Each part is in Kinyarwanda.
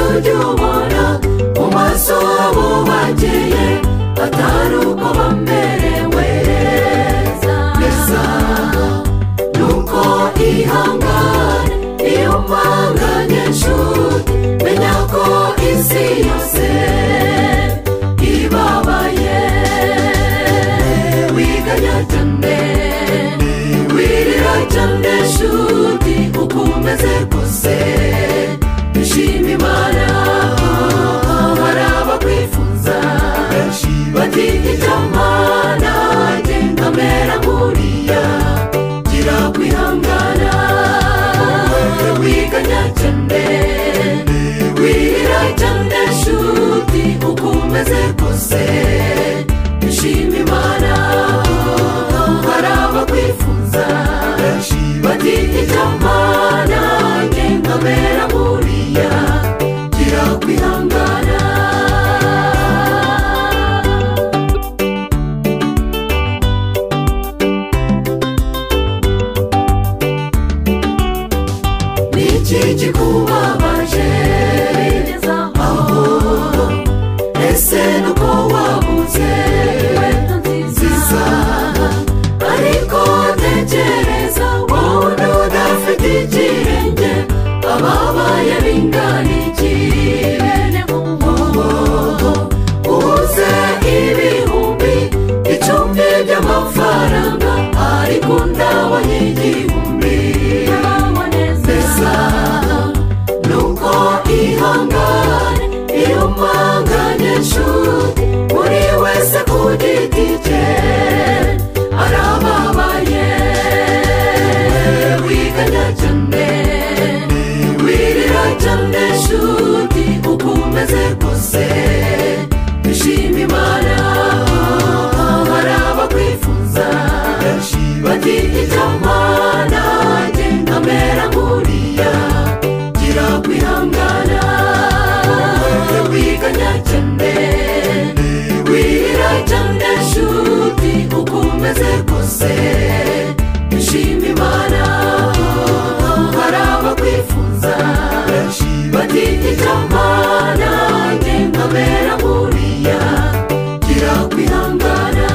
bayobora mu maso habo bagiye batari uko bamerewe neza nuko ihangane iyo upanganye inshuti menya ko isi yose ibabaye wiganya cyane wirira cyane inshuti uko umeze kose bishima imana hari abakwifuza benshi bati icyamana genda mbera nkuriya gira kwihangana wiganya cyane wirira cyane nshuti uko umeze kose bishima imana hari abakwifuza benshi bati icyamana genda mbera nkuriya gira kwihangana ni iki kikubabaje aho ese nuko wabuze nziza ariko tekereza wowe udafite ikirenge ababaye bingana iki ubuze ibihumbi icumbi by'amafaranga ariko ndabona igihumbi neza nuko ihangane iyo mpanganye nshuti buri wese ku giti cye arababaye wiganya cyane wirira cyane nshuti uko umeze kose bishima imana hari abakwifuza benshi bati icyamana genda mbera nkuriya gira kwihangana wiganya cyane wirira cyane nshuti uko umeze kose bishima imana hari abakwifuza benshi bati icyamana genda mbera nkuriya gira kwihangana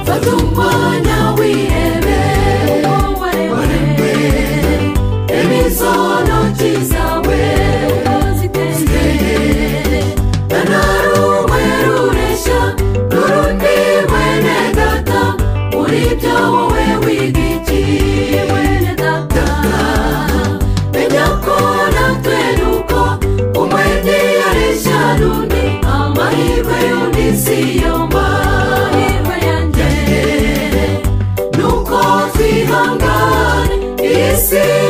fata umwanya wihebe waremwe imizonoki zawe ziteye na nta rumwe rureshya n'urundi mwene data muri byo wowe wiga iki mwene data menya ko natwe nuko umwe ntiyareshya n'undi amahirwe y'undi si yo mahirwe yanjye nuko twihangane iyi si